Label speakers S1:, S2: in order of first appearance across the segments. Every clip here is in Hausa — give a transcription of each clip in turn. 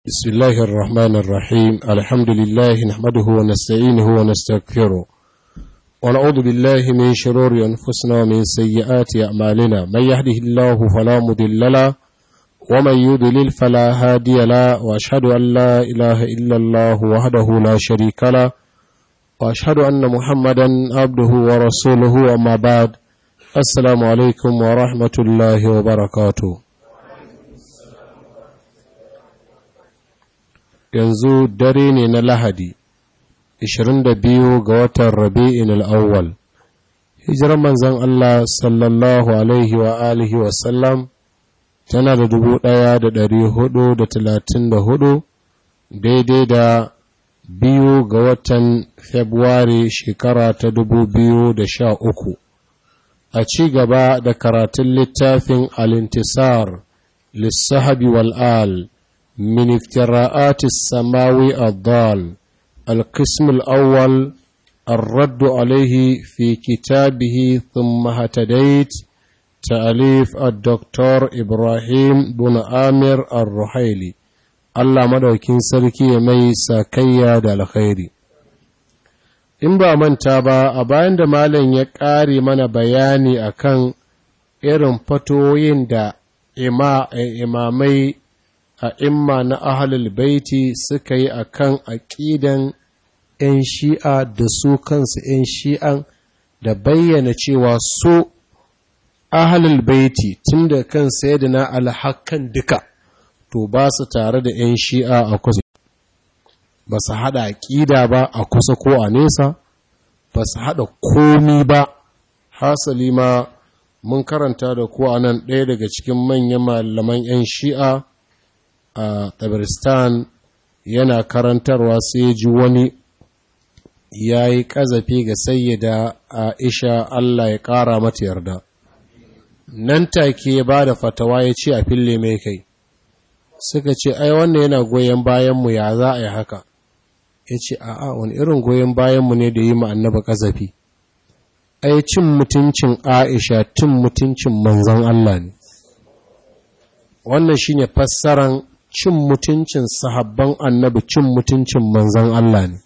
S1: بسم الله الرحمن الرحيم الحمد لله نحمده ونستعينه ونستغفره ونعوذ بالله من شرور أنفسنا ومن سيئات أعمالنا من يهده الله فلا مضل له ومن يضلل فلا هادي له وأشهد أن لا إله إلا الله وحده لا شريك له وأشهد أن محمدا عبده ورسوله أما بعد السلام عليكم ورحمة الله وبركاته yanzu dare ne na Lahadi, 22 ga watan Rabi'in al'awwal. Hijirar manzan Allah sallallahu Alaihi wa alihi wasallam tana da dubu ɗaya da ɗari hudu da talatin da hudu daidai da biyu ga watan Februari shekara ta dubu biyu da sha uku. A ci gaba da karatun littafin Alintisar, Lissahabi wal'al. من افتراءات السماوي الضال القسم الأول الرد عليه في كتابه ثم هتديت تأليف الدكتور إبراهيم بن آمر الرحيلي Allah madaukin sarki ya mai sakayya da alkhairi in ba manta ba a bayan da malam ya ƙare mana bayani akan irin fatoyin da imamai a imma na ahalul baiti suka yi a kan aƙidan ‘yan shi'a da su kansu ‘yan shi'an da bayyana cewa su ahalul baiti tun da kan sai da na alhakan duka to ba su tare da ‘yan shi'a a kusa ba su haɗa aƙida ba a kusa ko a nesa ba su haɗa komi ba hasali ma mun karanta da ko a nan ɗaya daga cikin manyan malaman ‘yan shi'a a tabaristan yana karantarwa sai ji wani ya yi ƙazafi ga sayyada aisha Allah ya ƙara mata yarda nan take ya ba da fatawa ya ce a fille mai kai suka ce ai wannan yana goyon bayanmu ya za a yi haka ya ce a'a wani irin goyon bayanmu ne da yi annaba ƙazafi ai cin mutuncin aisha cin mutuncin manzon Allah ne wannan shine fassaran cin mutuncin sahabban annabi cin mutuncin manzan Allah ne.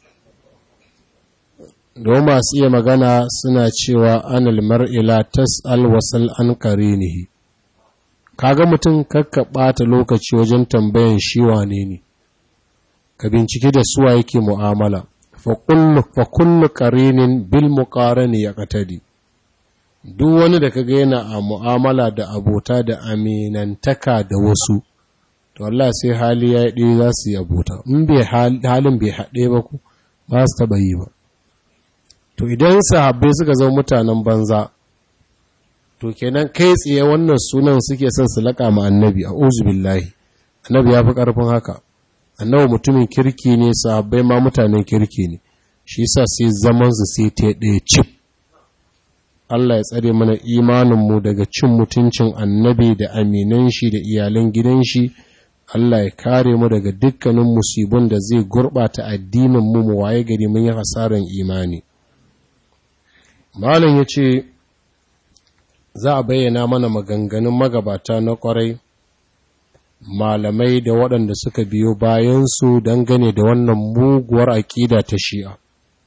S1: Don masu iya magana suna cewa anil mar'ila tas'al wasal an qarinihi kaga mutum kakka ɓata lokaci wajen tambayan shi wane ne ka bincike da suwa yake mu'amala fa kullu fa kullu qarinin bil muqarani yaqtadi duk wani da kaga yana a mu'amala da abota da aminantaka da wasu to Allah sai hali ya ɗaya za su yi abota in bai halin bai haɗe ba ku ba su taɓa yi ba to idan sahabbai suka zama mutanen banza to kenan kai tsaye wannan sunan suke son su laƙa ma annabi a billahi annabi ya fi ƙarfin haka annabi mutumin kirki ne sahabbai ma mutanen kirki ne shi sa sai zaman su sai ta ɗaya cip Allah ya tsare mana imaninmu daga cin mutuncin annabi da aminan shi da iyalan gidan shi Allah ya kare mu daga dukkanin musibin da zai gurɓata addinin mu waye gari mun yi hasaran imani. Malam ya ce, za a bayyana mana maganganun magabata na ƙwarai, malamai da waɗanda suka biyo bayansu dangane da wannan muguwar aƙida ta shi'a.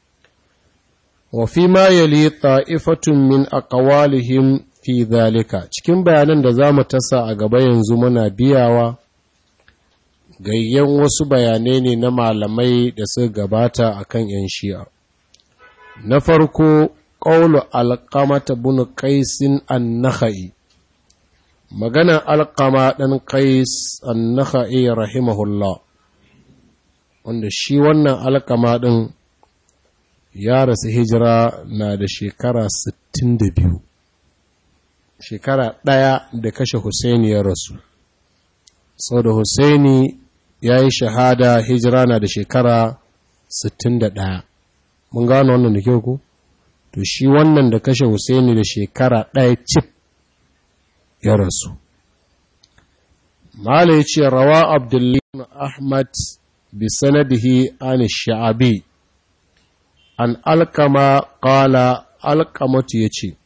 S1: Wafi ma yali ta'ifatun min aqwalihim fi zalika cikin bayanan da za mu tasa a gaba yanzu muna biyawa. gayyan wasu bayanai ne na malamai da suka gabata a kan ‘yan shi'a. Na farko, ƙaulu alƙamata bin ƙaisin annaka'i, magana alƙama ɗan ƙais annaka'i rahimahullah, wanda shi wannan alƙama ɗin ya rasu hijira na da shekara 62, shekara ɗaya da kashe Hussaini ya rasu. Sau da Hussaini ya yi shahada hijira na da shekara 61 mun gano wannan da kyau ku to shi wannan da kashe Husaini da shekara ɗaya cif ya rasu mala ya ce rawa abdullahi ahmad bi sanadihi an sha'abi an alkama kala alkamatu ya ce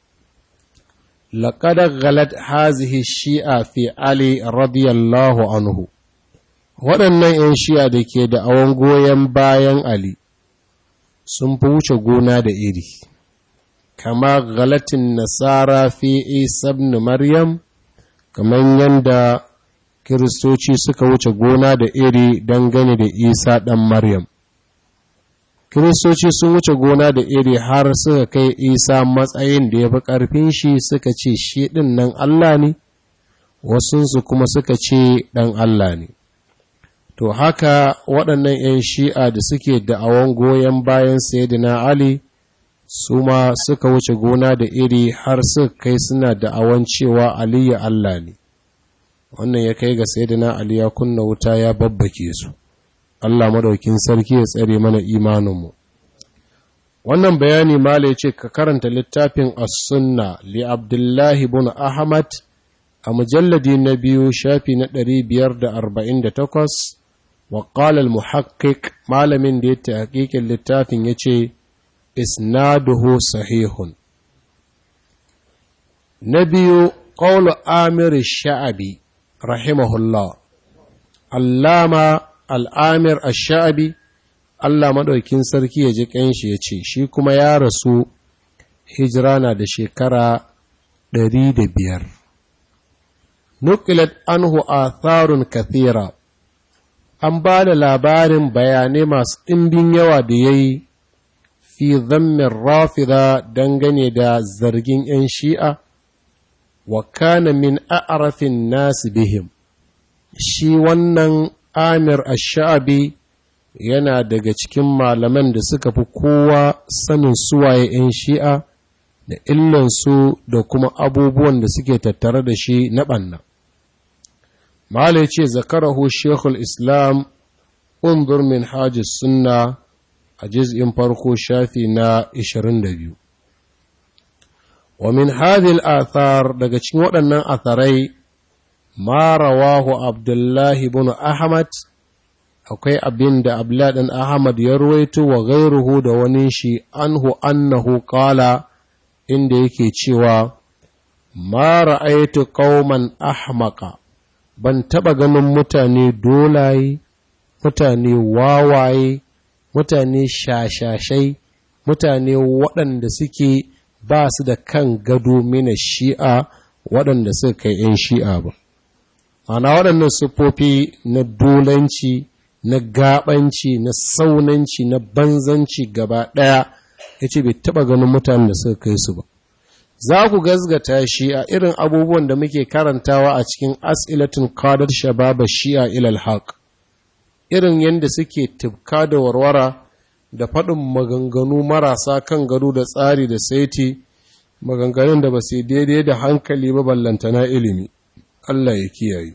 S1: لقد غلت هذه الشيعة في علي رضي الله عنه waɗannan 'yan shi'a da ke da awon goyon bayan Ali sun fi wuce gona da iri, kama galatin nasara fi isa ibn Maryam, kamar yadda Kiristoci suka wuce gona da iri dangane da Isa ɗan Maryam. Kiristoci sun wuce gona da iri har suka kai Isa matsayin da ya fi ƙarfin shi suka ce shi ɗin nan Allah ne, wasunsu kuma suka ce ɗan Allah ne. To haka waɗannan ‘yan shi'a da suke da'awan goyon bayan Sayyidina Ali su ma suka wuce gona da iri har suka kai suna da'awan cewa Aliyu Allah ne. Wannan ya kai ga Sayyidina Ali ya kunna wuta ya babbake su. Allah madaukin sarki ya tsare mana imaninmu. Wannan bayani Mala ya ce ka karanta littafin As-Sunna li Abdullahi bin Ahmad a mujalladi na biyu shafi na 548 وقال المحقق malamin da ya tahqiqin littafin yace isnaduhu sahihun na biyu qawlu amir sha'abi rahimahullah allama al'amir ash-sha'abi Allah madaukin sarki ya ji kanshi yace shi kuma ya rasu hijira na da shekara 105 nuqilat anhu atharun kathira an ba da labarin bayanai masu ɗimbin yawa da ya yi fi zammin rafida dangane da zargin ‘yan shi'a wa kana min a'arafin nasu bihim shi wannan amir ash-sha'abi yana daga cikin malaman da suka fi kowa sanin suwaye ‘yan shi'a da illansu da kuma abubuwan da suke tattare da shi na ɓanna. Malai ce zakarahu Shekul Islam undur min hajji sunna a jiz'in farko shafi na 22. Wa min hadhihi athar daga cikin waɗannan atharai ma rawahu Abdullahi ibn Ahmad akwai abin da Abdullah ɗan Ahmad ya ruwaito wa gairuhu da wani shi anhu annahu qala inda yake cewa ma ra'aytu qauman ahmaqa ban taɓa ganin mutane dolaye, mutane wawaye, mutane shashashai, mutane waɗanda suke ba su da kan gado mina shi'a waɗanda suka kai ‘yan shi'a ba. Ana waɗannan siffofi na dolanci, na gabanci, na saunanci, na banzanci gaba ɗaya, ya ce bai taɓa ganin mutanen da suka kai su ba. za ku gazgata shi a irin abubuwan da muke karantawa a cikin as'ilatin kadar shababa shi'a ilal haq irin yadda suke tibka da warwara da faɗin maganganu marasa kan gado da tsari da saiti maganganun da ba su daidai da hankali ba ballantana ilimi Allah ya kiyaye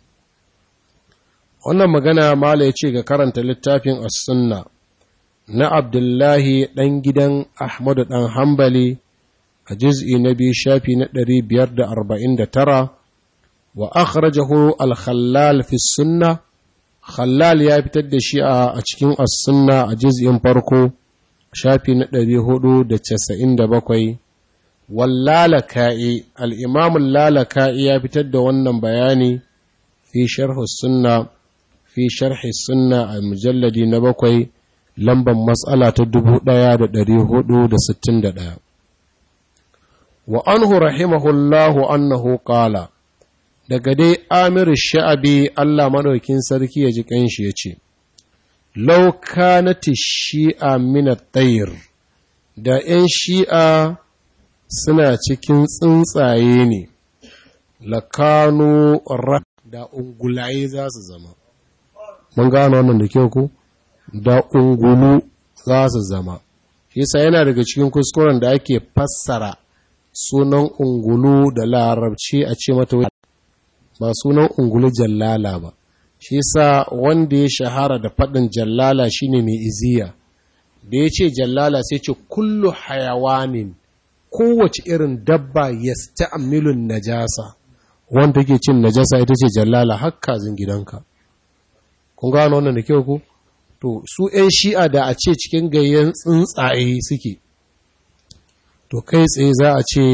S1: wannan magana mala ya ce ga karanta littafin as-sunna na abdullahi ɗan gidan ahmadu ɗan hambali a juz'i na biyu shafi na ɗari biyar da arba'in da tara wa akhrajahu al-khallal fi sunna khallal ya fitar da shi a cikin as-sunna a juz'in farko shafi na ɗari hudu da casa'in da bakwai wallalaka'i al'imamun lalaka'i ya fitar da wannan bayani fi sharhu sunna fi sharhi sunna a mujalladi na bakwai lambar matsala ta dubu ɗaya da ɗari hudu da sittin da ɗaya wa anhu rahimahullahu annahu qala daga dai amir sha'abi Allah madaukin sarki ya ji kanshi ya ce law kanati shi'a min at-tayr da 'yan shi'a suna cikin tsuntsaye ne lakano da ungulaye za su zama mun gano wannan da kyau ko da ungulu za su zama yasa yana daga cikin kuskuren da ake fassara sunan ungulu da larabci a ce mata ba sunan ungulu jallala ba shi yasa wanda ya shahara da faɗin jallala shine mai iziya da ya ce jallala sai ce kullu hayawanin kowace irin dabba ya sta'amilun najasa wanda ke cin najasa ita ce jallala hakkazin gidanka kun gano wannan da kyau ku to su 'yan shi'a da a ce cikin gayyan tsuntsaye suke to kai tsaye za a ce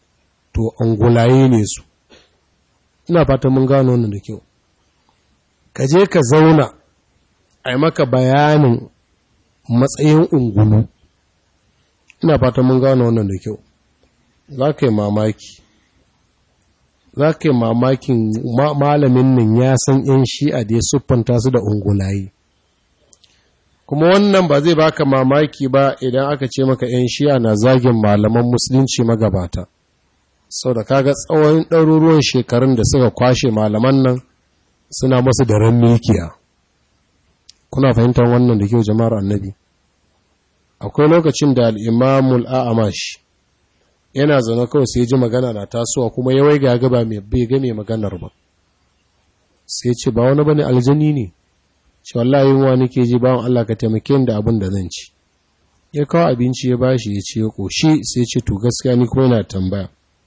S1: to angulaye ne su ina fata mun gano wannan da kyau ka je ka zauna a yi maka bayanin matsayin ungulu ina fata mun gano wannan da kyau za ka yi mamaki za ka yi mamakin malamin nan ya san ‘yan shi'a da ya siffanta su da ungulayi kuma wannan ba zai baka mamaki ba idan aka ce maka ‘yan shi'a na zagin malaman musulunci magabata sau da kaga tsawon ɗaruruwan shekarun da suka kwashe malaman nan suna masu da ran mikiya kuna fahimtar wannan da kyau jama'ar annabi akwai lokacin da al'imamul a'amash yana zaune kawai sai ji magana na tasowa kuma ya waiga gaba mai bai ga mai maganar ba sai ce ba wani bane aljani ne ce wallahi yunwa nake ji bawon Allah ka taimake ni da abin da zan ci ya kawo abinci ya bashi ya ce ya koshi sai ce to gaskiya ni kuma yana tambaya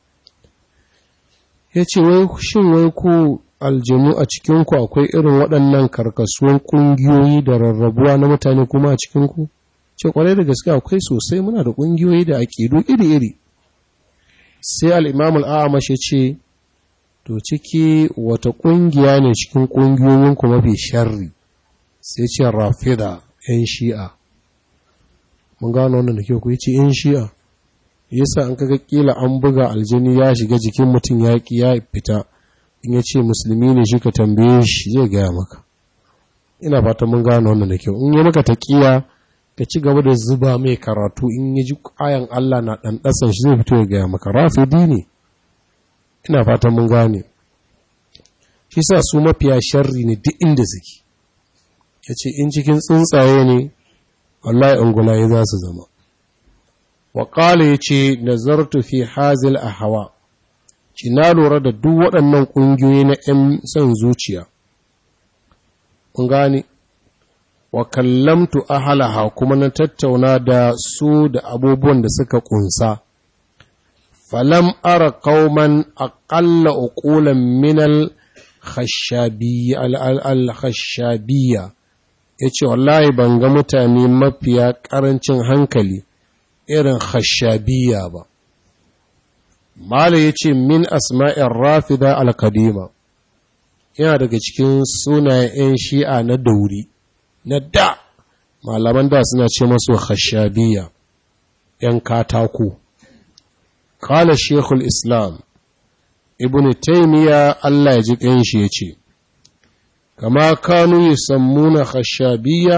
S1: ya ce wai shin wai ku aljanu a cikinku akwai irin waɗannan karkasuwan ƙungiyoyi da rarrabuwa na mutane kuma a cikinku ce kwarai da gaske akwai sosai muna da ƙungiyoyi da aƙidu iri-iri sai al'imamul a'amash ya ce to ciki wata ƙungiya ne cikin ƙungiyoyinku mafi sharri sai ce rafida ‘yan shi'a mun gano wannan da ke ku ce ‘yan shi'a yasa an kaga kila an buga aljini ya shiga jikin mutum ya ya fita in ya ce musulmi ne shi ka tambaye shi zai gaya maka ina fata mun gano wannan da kyau in yi maka taƙiya ka ci gaba da zuba mai karatu in ya ji ayan Allah na ɗanɗasan shi zai fito ya gaya maka rafidi ne ina fatan mun gane shi sa su mafiya sharri ne duk inda suke ya ce in cikin tsuntsaye ne wallahi ungulaye za su zama waƙala ya ce nazartu fi hazil a hawa ci na lura da duk waɗannan ƙungiyoyi na 'yan son zuciya kun gane wa kallamtu ahalaha kuma na tattauna da su da abubuwan da suka kunsa falam ara qauman aqalla uqulan min al khashabiyya al khashabiyya yace wallahi ban ga mutane mafiya karancin hankali irin khashabiyya ba mala yace min asma'ir rafida al qadima yana daga cikin sunayen 'yan shi'a na dauri na da malaman da suna ce masu khashabiya ‘yan katako. Kala Shekul Islam, Ibn Taymiya Allah ya ji ƙanshi ya ce, Kama kanu yi sammuna khashabiya,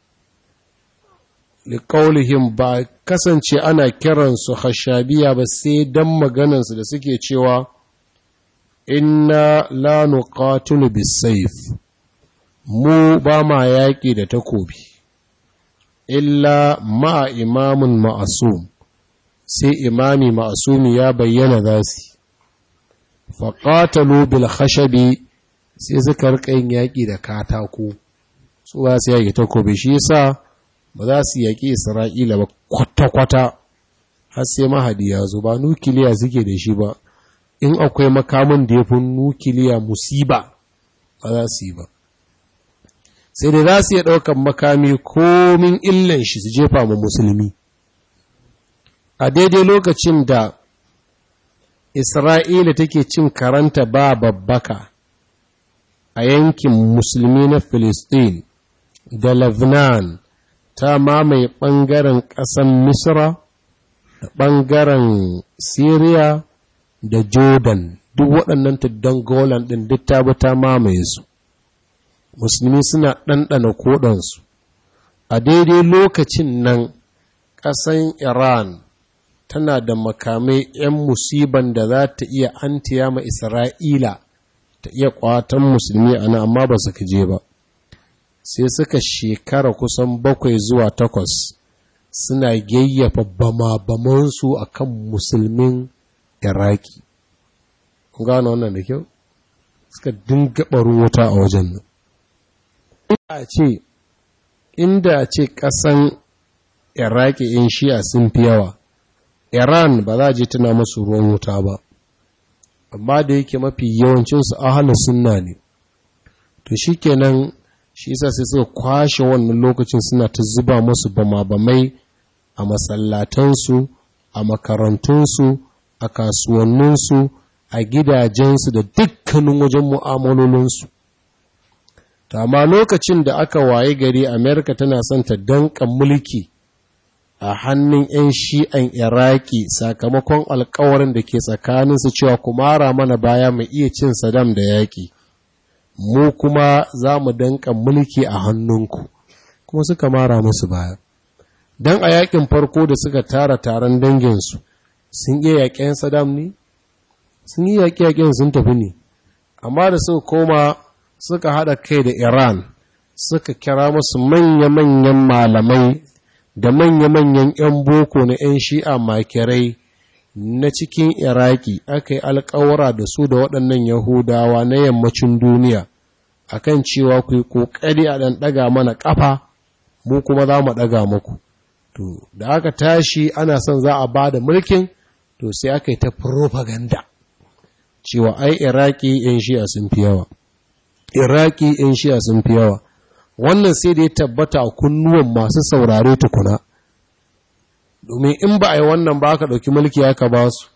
S1: liƙaulihim ba kasance ana kiransu khashabiya ba sai don maganansu da suke cewa, Inna la nuqatilu bisayf mu ba ma yaƙi da takobi, illa ma imamun ma'asum, sai imami ma'asumi ya bayyana za su, faƙatalu bil khashabi sai suka yin yaƙi da katako, su ba su yaƙi takobi, shi yasa ba za su yaƙi Isra'ila ba kwata-kwata, har sai mahadi ya zo ba nukiliya suke da shi ba, in akwai makamin da ya fi nukiliya musiba ba za su yi ba. sai da za su iya ɗaukan makami komin illan shi su jefa mu musulmi a daidai lokacin da isra'ila take cin karanta ba babbaka a yankin musulmi na Filistin da Lebanon ta mamaye ɓangaren ƙasan Misra da ɓangaren Syria da Jordan duk waɗannan tuddan Golan ɗin duk ta bi ta mamaye su musulmi suna ɗanɗana koɗansu a daidai lokacin nan ƙasan iran tana da makamai 'yan musiban da za ta iya antiya ma isra'ila ta iya ƙwatan musulmi a nan amma ba su je ba sai suka shekara kusan bakwai zuwa takwas suna yayyafa bama-bamansu a kan musulmin iraki gano wannan da kyau suka dinga ɓarin wuta a wajen nan a ce inda a ce ƙasan iraki in shi'a sun fi yawa iran ba za a je tana masu ruwan wuta ba amma da yake mafi yawancinsu ahalin sunna ne to shi kenan shi yasa sai suka kwashe wannan lokacin suna ta zuba masu bama-bamai a masallatansu a makarantunsu a kasuwanninsu a gidajensu da dukkanin wajen mu'amalolinsu amma lokacin da aka waye gari amerika tana son ta danka mulki a hannun 'yan shi'an iraki sakamakon alkawarin da ke tsakaninsu cewa kumara mana baya mu iya cin sadam da yaƙi mu kuma za mu danka mulki a hannunku kuma suka mara musu baya don a yaƙin farko da suka tara taron danginsu sun iya yaƙen sadam ne sun yi yaƙe-yaƙen sun tafi ne amma da suka koma suka haɗa kai da iran suka kira musu manya-manyan malamai da manya-manyan 'yan boko na 'yan shi'a makirai na cikin iraki aka yi alkawara da su da waɗannan yahudawa na yammacin duniya akan cewa ku yi ƙoƙari a ɗan ɗaga mana ƙafa mu kuma za mu ɗaga muku to da aka tashi ana son za a ba da mulkin to sai aka yi ta propaganda cewa ai iraki 'yan shi'a sun fi yawa iraki 'yan shi'a sun fi yawa wannan sai da ya tabbata a kunnuwan masu saurare tukuna domin in ba a yi wannan ba aka ɗauki mulki aka ba su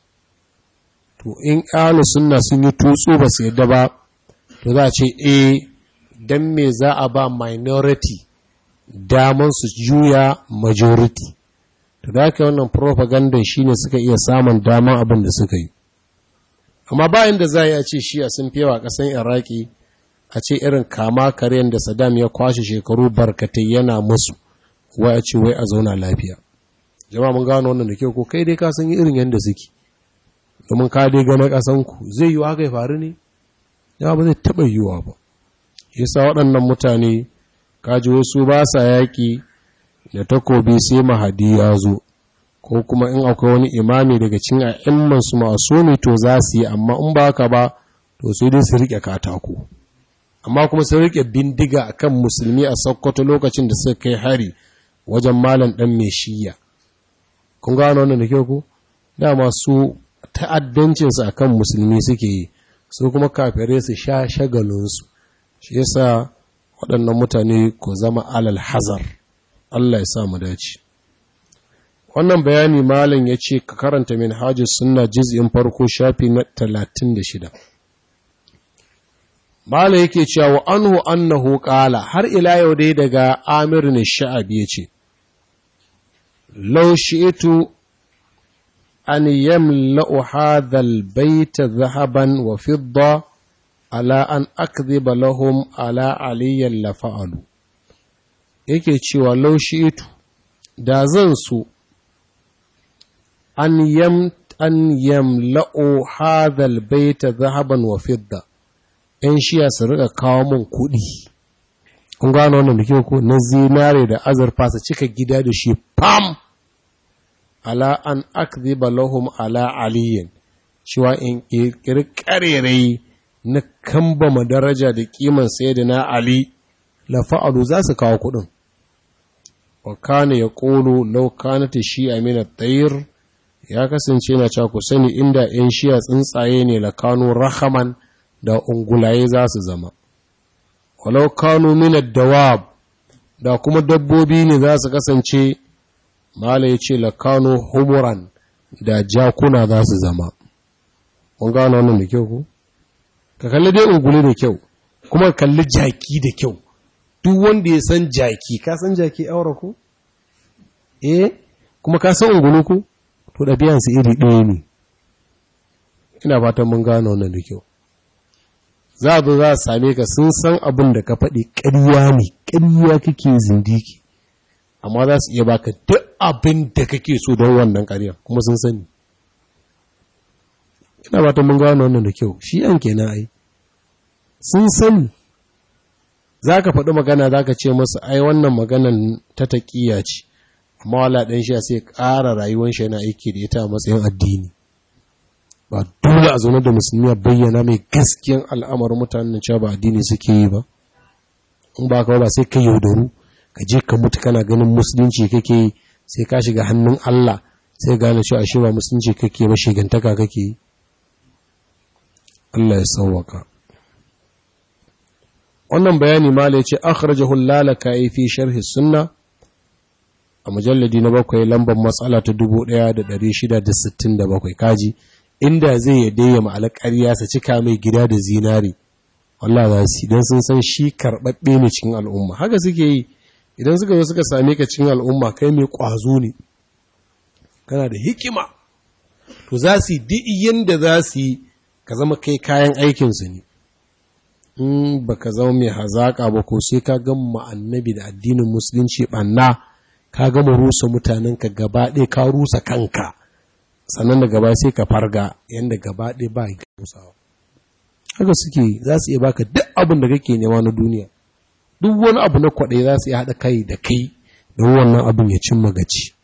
S1: to in ƙalu sunna sun yi tutsu ba su yadda ba to za a ce e don me za a ba minority daman su juya majority to da aka wannan propaganda shine suka iya samun daman abin da suka yi amma bayan da za a yi a ce shi a sun fi yawa ƙasan iraki a ce irin kama karen da Saddam ya kwashe shekaru barkatai yana musu wai a ce wai a zauna lafiya jama'a mun gano wannan da kyau ko kai dai ka san irin yadda suke domin ka dai ga na kasan ku zai yi haka ya faru ne ya ba zai taba yiwuwa ba yasa waɗannan mutane kaji wasu ba sa yaƙi da takobi sai mahadi ya zo ko kuma in akwai wani imami daga cikin a'imman su masu ne to za su yi amma in ba haka ba to sai dai su rike katako amma kuma sun rike bindiga akan musulmi a Sokoto lokacin da suka kai hari wajen malam dan mai shiya kun gano wannan da kyau ku dama su ta'addancin su akan musulmi suke yi su kuma kafirai su sha shagalin su shi yasa waɗannan mutane ko zama alal hazar Allah ya sa mu dace wannan bayani malam ya ce ka karanta min hajjis sunna juz'in farko shafi na 36 Mala yake cewa wa anhu annahu qala har ila yau dai daga Amir ne Sha'abi yace Law shi'tu an yamla'u hadha al-bayt dhahaban wa fidda ala an akdhiba lahum ala aliyyan la fa'alu yake cewa law shi'tu da zan so an yam an yamla'u hadha al-bayt dhahaban wa fidda ‘yan shiya su riƙa kawo min kuɗi, kun gano wannan da kyau ko na zinare da azurfa su cika gida da shi fam, ala an akziba lahum ala aliyin, cewa in ƙirƙiri ƙarerai na kambama daraja da ƙiman sai da na Ali, lafa'alu za su kawo kuɗin. Wa kana ya ƙolo laukanata shi a mina tsayir, ya kasance na ku sani inda ‘yan shiya tsuntsaye ne lakano rahaman da ungulaye za su zama walau kanu minad dawab da kuma dabbobi ne za su kasance mala ya ce lakano humuran da jakuna za su zama kun gano wannan da kyau ku ka kalli dai ungule da kyau kuma kalli jaki da kyau duk wanda ya san jaki ka san jaki aure ku eh kuma ka san ungulu ku to ɗabi'ansu iri ɗaya ne ina fatan mun gano wannan da kyau za a zo za a same ka sun san abin da ka faɗi ƙarya ne ƙarya kake zindiki amma za su iya baka duk abin da kake so don wannan ƙarya kuma sun sani ina ba ta mun gano wannan da kyau shi an kenan ai sun sani za ka faɗi magana za ka ce masu ai wannan maganan ta taƙiya ce amma wala ɗan shi sai ƙara rayuwar shi yana aiki da ita a matsayin addini ba dole a zaune da musulmi a bayyana mai gaskiyan al'amarin mutanen cewa ba addini suke yi ba in ba ka ba sai ka yaudaru ka je ka mutu kana ganin musulunci kake yi sai ka shiga hannun Allah sai gane cewa ashe ba musulunci kake ba shigantaka kake yi Allah ya sauwaka wannan bayani mala ya ce akhrajahu lalaka'i fi sharhi sunna a mujalladi na bakwai lambar matsala ta 1667 kaji inda zai yadda ya ma'ala ƙarya sa cika mai gida da zinari wallah za su idan sun san shi karɓaɓɓe ne cikin al'umma haka suke yi idan suka zo suka same ka cikin al'umma kai mai ƙwazo ne kana da hikima to za su yi duk yadda za su yi ka zama kai kayan aikinsu ne in ba ka zama mai hazaƙa ba ko sai ka gama annabi da addinin musulunci ɓanna ka gama rusa mutanenka gaba ɗaya ka rusa kanka sannan da gaba sai ka farga yadda gaba ɗaya ba ya rusawa haka suke za su iya baka duk abin da kake nema na duniya duk wani abu na kwaɗe za su iya haɗa kai da kai don wannan abin ya cimma gaci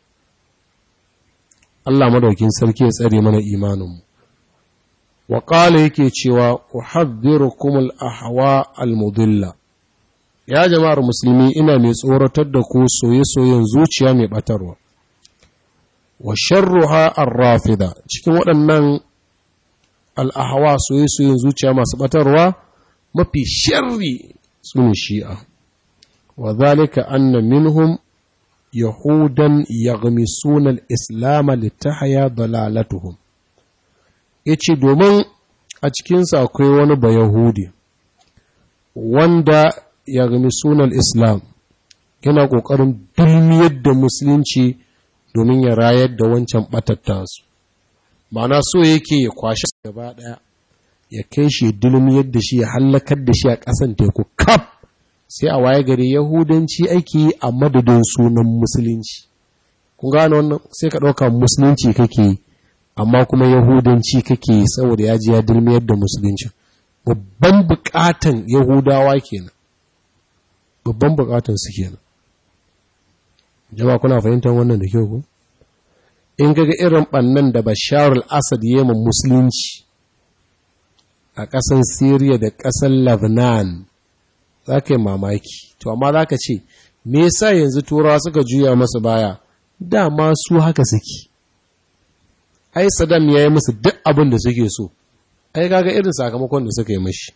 S1: Allah madaukin sarki ya tsare mana imaninmu wa qala yake cewa uhadhdhirukum al-ahwa al-mudilla ya jama'ar musulmi ina mai tsoratar da ku soye-soyen zuciya mai batarwa wa sharruha ar-rafida cikin waɗannan al-ahwa soye-soyen zuciya masu batarwa mafi sharri sune shi'a wa zalika anna minhum yahudan yaghmisuna al-islam litahya dalalatuhum yace domin a cikinsa akwai wani bayahudi wanda yaghmisuna al-islam yana kokarin dulmiyar da musulunci domin ya rayar da wancan batatta su ma'ana so yake ya kwashi gaba daya ya kai shi dulmiyar da shi ya hallakar da shi a ƙasan teku kaf sai a waye gari yahudanci ake yi a madadin sunan musulunci kun gane wannan sai ka ɗauka musulunci kake yi amma kuma yahudanci kake yi saboda ya ji ya dilmiyar da musulunci babban bukatan yahudawa kenan babban bukatan su kenan jama kuna fahimtar wannan da kyau ku in kaga irin bannan da bashar al-asad yema musulunci a ƙasan Siriya da ƙasar Lebanon za ka yi mamaki to amma za ka ce me yasa yanzu turawa suka juya masa baya dama su haka suke ai Saddam ya yi musu duk abin da suke so ai kaga irin sakamakon da suka yi mashi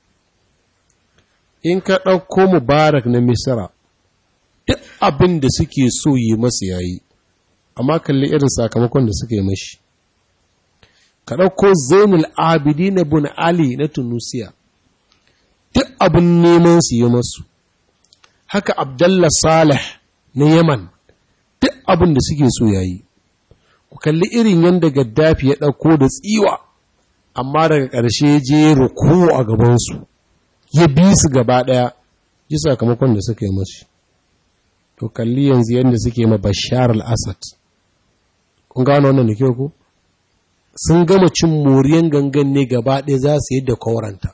S1: in ka ɗauko mubarak na misra duk abin da suke so yi masu yayi amma kalli irin sakamakon da suka yi mashi ka ɗauko zainul abidi na bin ali na tunusiya duk abin neman su yi masu haka abdallah salih na yaman duk abin da suke so yayi ku kalli irin yadda gaddafi ya ɗauko da tsiwa amma daga ƙarshe je ruku a gabansu ya bi su gaba ɗaya ji sakamakon da suka yi masu to kalli yanzu yadda suke ma bashar al-assad kun gano wannan da kyau ku sun gama cin moriyan gangan ne gaba ɗaya za su yi da kawaranta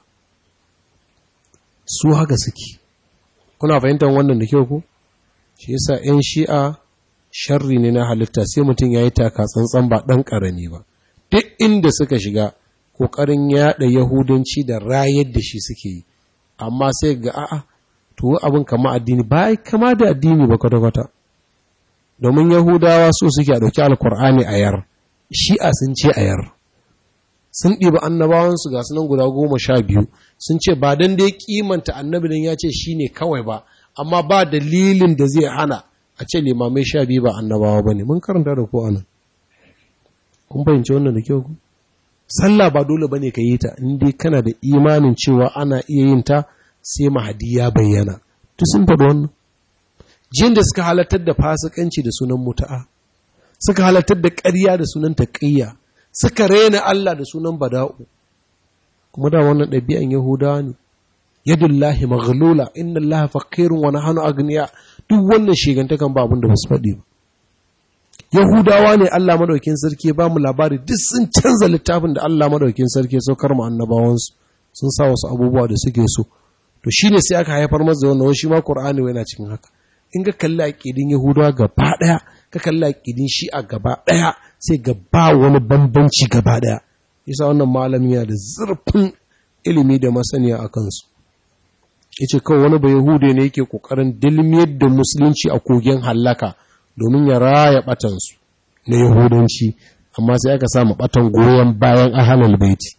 S1: su haka suke kuna fahimtar wannan da kyau ku shi yasa 'yan shi'a sharri ne na halitta sai mutum ya yi taka tsantsan ba ɗan ƙarami ba duk inda suka shiga ƙoƙarin yaɗa yahudanci da rayar da shi suke yi amma sai ga a'a to abin kama addini ba kama da addini ba kwata-kwata domin yahudawa so suke a ɗauki alkur'ani a yar shi'a sun ce a yar sun ɗiba annabawansu ga sunan guda goma sha biyu sun ce ba don dai kimanta annabi don ya ce shi ne kawai ba amma ba dalilin da zai hana a ce limamai sha biyu ba annabawa ba ne mun karanta da ko anan kun fahimci wannan da kyau ku sallah ba dole ba ne ka yi ta in dai kana da imanin cewa ana iya yin ta sai mahadi ya bayyana to sun faɗi wannan jin da suka halartar da fasikanci da sunan muta'a suka halartar da ƙarya da sunan taƙiyya suka rena Allah da sunan bada'u kuma da wannan ɗabi'an yahudawa ne yadullahi maghlula inna allaha faqirun wa nahnu agniya duk wannan shigantakan ba abin da basu faɗi ba yahudawa ne Allah madaukin sarki ba mu labari duk sun canza littafin da Allah madaukin sarki ya saukar mu annabawansu sun sa wasu abubuwa da suke so to shine sai aka haifar masa da wannan shi ma Qur'ani yana cikin haka in ka kalli aqidin yahudawa gaba daya ka kalli aqidin shi'a gaba daya sai gaba wani bambanci gaba daya yasa wannan malami yana da zurfin ilimi da masaniya a kansu yace kawai wani bai yahude ne yake kokarin dilmiyar da musulunci a kogin hallaka domin ya raya batansu na yahudanci amma sai aka samu batan goyon bayan ahalal baiti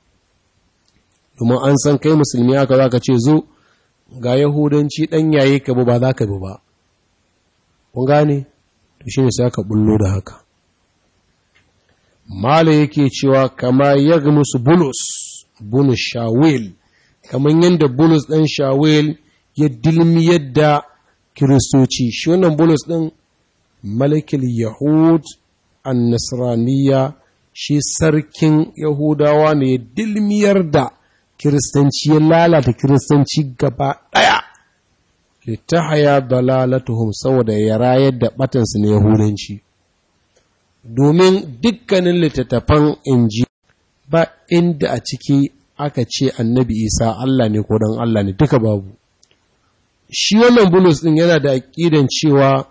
S1: domin an san kai musulmi aka za ka ce zo ga yahudanci ɗan yayi ka ba za ka bi ba kun gane to shi ne sai aka bullo da haka mala yake cewa kama yagmus bulus bunu shawil kamar yadda bulus ɗan shawel ya dilmiyar da kiristoci shi wannan bulus ɗin malikil yahud an nasraniya shi sarkin yahudawa ne ya dilmiyar da kiristanci ya lalata kiristanci gaba ɗaya littahaya dalalatuhum saboda ya rayar da batansu na yahudanci domin dukkanin littattafan inji ba inda a ciki aka ce annabi isa Allah ne ko dan Allah ne duka babu shi wannan bulus din yana da aƙidan cewa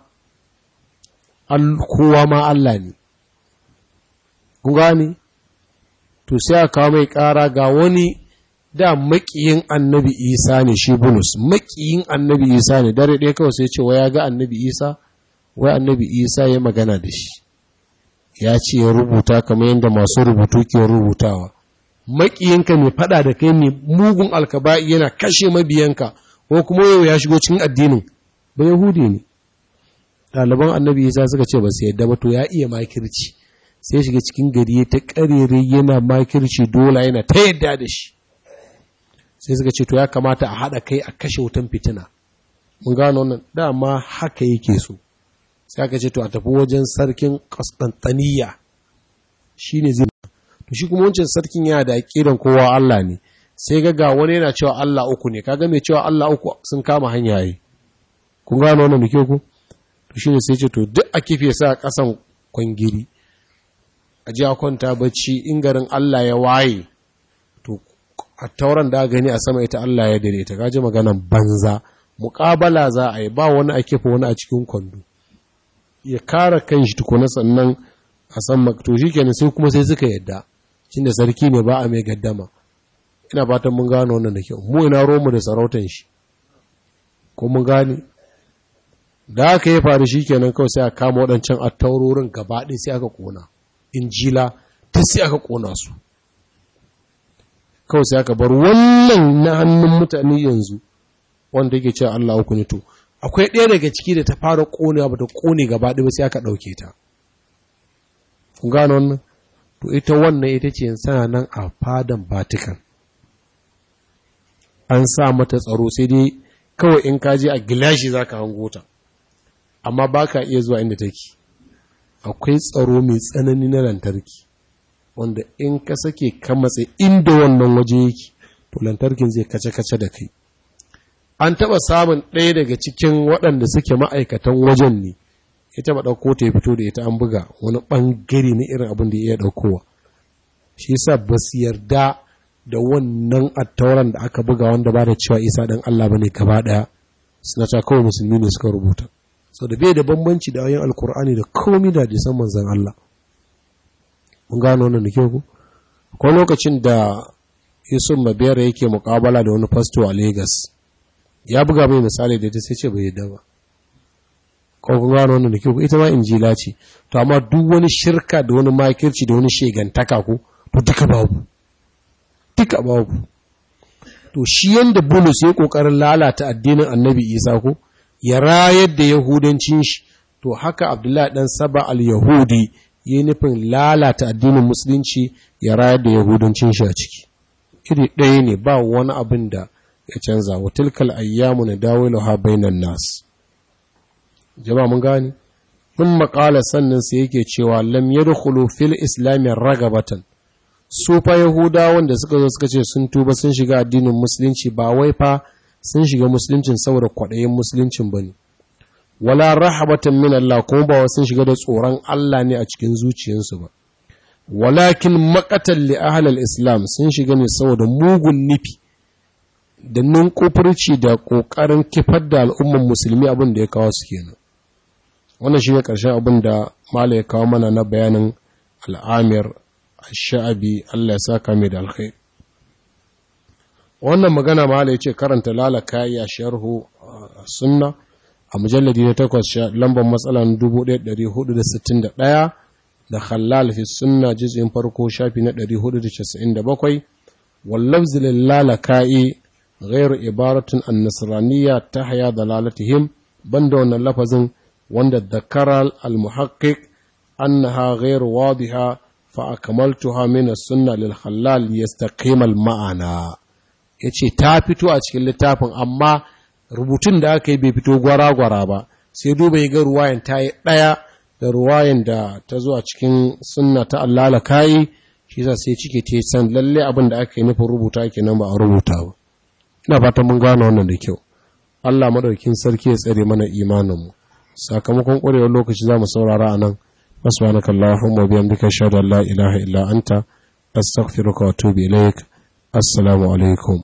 S1: kowa ma Allah ne kun gane to sai aka kawo mai ƙara ga wani da maƙiyin annabi isa ne shi bulus maƙiyin annabi isa ne dare ɗaya kawai sai ce wa ya ga annabi isa wai annabi isa ya magana da shi ya ce ya rubuta kamar yadda masu rubutu ke rubutawa maƙiyinka mai faɗa da kai mai mugun alkaba'i yana kashe mabiyanka ko kuma yau ya shigo cikin addinin ba yahudi ne ɗaliban annabi isa suka ce ba su yadda ba to ya iya makirci sai shiga cikin gari ta ƙarere yana makirci dola yana ta yadda da shi sai suka ce to ya kamata a haɗa kai a kashe wutan fitina mun gano wannan dama haka yake so sai aka ce to a tafi wajen sarkin Constantiniya shine zai to shi kuma wancan sarkin yana da aqidan kowa Allah ne sai ga ga wani yana cewa Allah uku ne kaga mai cewa Allah uku sun kama hanya yi kun gano wannan muke ku to shine sai ce to duk a kife sa kasan kwangiri a ji a kwanta bacci in garin Allah ya waye to a tauran da gani a sama ita Allah ya dare ta gaji maganan banza muƙabala za a yi ba wani a kifa wani a cikin kwando ya kara kan shi tukuna sannan a san makto shi kenan sai kuma sai suka yadda cin da sarki ne ba a mai gaddama ina fatan mun gano wannan da kyau mu ina romu da sarautan shi ko mun gane da aka yi faru shi kenan kawai sai a kama waɗancan attaurorin gaba ɗaya sai aka ƙona injila ta sai aka ƙona su kawai sai aka bar wannan na hannun mutane yanzu wanda yake cewa Allah uku ne to akwai ɗaya daga ciki da ta fara ƙonewa ba ta ƙone gaba ɗaya sai aka ɗauke ta kun gano wannan to ita wannan ita ce sana nan a fadan Vatican an sa mata tsaro sai dai kawai in ka je a gilashi za ka hango ta amma ba ka iya zuwa inda take akwai tsaro mai tsanani na lantarki wanda in ka sake ka matse inda wannan waje yake to lantarkin zai kace-kace da kai an taɓa samun ɗaya daga cikin waɗanda suke ma'aikatan wajen ne ya taɓa ɗauko ta ya fito da ita an buga wani ɓangare na irin abin da ya iya ɗaukowa shi yasa ba su yarda da wannan attauran da aka buga wanda ba da cewa isa ɗan Allah ba ne gaba ɗaya suna ta kawai musulmi ne suka rubuta sau da bai da bambanci da ayin alkur'ani da komi da hadisan manzan Allah mun gano wannan da kyau ku ko lokacin da Yusuf Mabera yake muƙabala da wani fasto a Lagos ya buga mai misali da ita sai ce bai yadda ba ko kun gano wannan da kyau ita ma injila ce to amma duk wani shirka da wani makirci da wani shegantaka ko to duka babu duka babu to shi yanda Bulus ya kokarin lalata addinin Annabi Isa ko ya rayar da yahudancin shi to haka Abdullahi dan Saba al-Yahudi ya nufin lalata addinin musulunci ya rayar da yahudancin shi a ciki iri ɗaya ne ba wani abin da ya canza wa tilkal ayyamu na dawiluha bainan nas jama'a mun gani mun maƙala sannan sai yake cewa lam yadkhulu fil islam ragabatan su fa yahudawan da suka zo suka ce sun tuba sun shiga addinin musulunci ba wai fa sun shiga musuluncin saboda kwaɗayin musuluncin bane wala rahabatan min Allah kuma ba sun shiga da tsoron Allah ne a cikin zuciyarsu ba walakin maqatan li ahlil islam sun shiga ne saboda mugun nufi da nunkufurci da ƙoƙarin kifar da al'umman musulmi abin da ya kawo su kenan wannan shi ne ƙarshen abin da mala ya kawo mana na bayanin al'amir sha'abi Allah ya saka mai da alkhair wannan magana mala ya ce karanta lalaka ya sharhu sunna a mujalladi na takwas lambar matsalan 1461 da khallal fi sunna juz'in farko shafi na 497 wallafzi lalaka'i غير عبارة النصرانية تحيا ضلالتهم بندون اللفظ وند ذكر المحقق أنها غير واضحة فأكملتها من السنة للخلال ليستقيم المعنى ya ce ta fito a cikin littafin amma rubutun da aka yi bai fito gwara-gwara ba sai duba ya ga ruwayan ta yi ɗaya da ruwayan da ta zo a cikin sunna ta allala kayi shi sa sai cike ta san lalle abin da aka yi nufin rubuta ke nan ba a rubuta ba ina fatan mun gane wannan da kyau Allah madaukin sarki ya tsare mana imaninmu sakamakon ƙwarewar lokaci za mu saurara a nan subhanaka allahumma bihamdika ashhadu an la ilaha illa anta astaghfiruka wa atubu ilaik assalamu alaikum